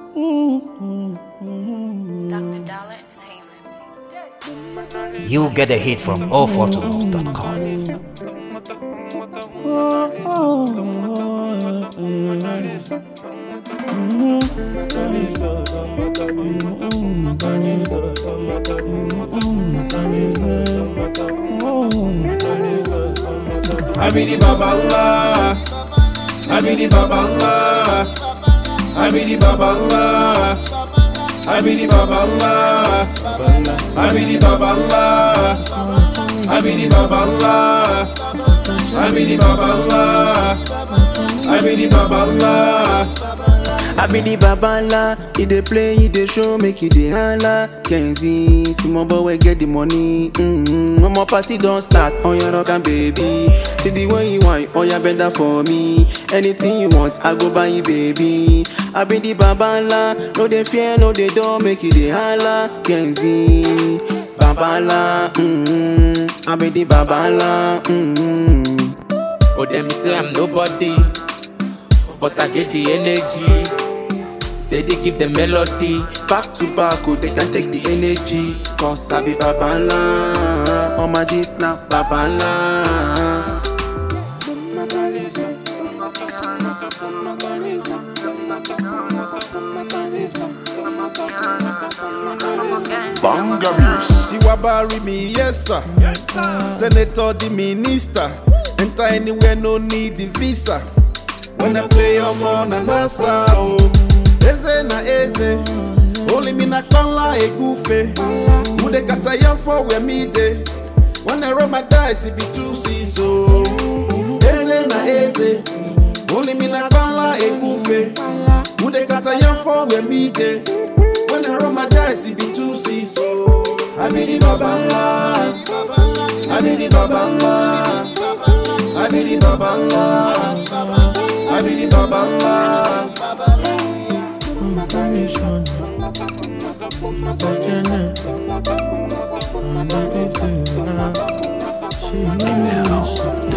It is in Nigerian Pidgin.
Dr. Dollar Entertainment. You get a hit from allfortunes.com. I be the Babala. I be the Babala. I be the Babala. I be the Babala. I be the Babala. I be the Babala. I be the Babala. I be the Babala. I be the babala, he dey play, he dey show, make you dey holla. Kenzie, small boy wey get the money. Mm-hmm. One more party don't start on your rock and baby. See the way you want, oh yeah, bend down for me. Anything you want, I go buy you, baby. I be the babala, no dey fear, no dey don't make you dey holla. Kenzie, babala, mm-hmm. I be the babala, mm-hmm. Oh, them say I'm nobody, but I get the energy. Steady give the melody. Back to back, oh, they can take the energy. Cause I be babala. On my G's now, babala. Bangamis. Tiwabari me, yes sir. Senator, the minister. Enter anywhere, no need the visa. When I play, I'm on an answer. Oh, eze na eze. Only me na kala e gufe. Mude kata yam for where me dey. When I roll my dice, it be two seas. So, eze na eze. Only me na kala e gufe. Mude kata yam for where me dey. When I roll my dice, it be two seas. So, I be the babala. I be the babala. I be the babala. I be the babala. She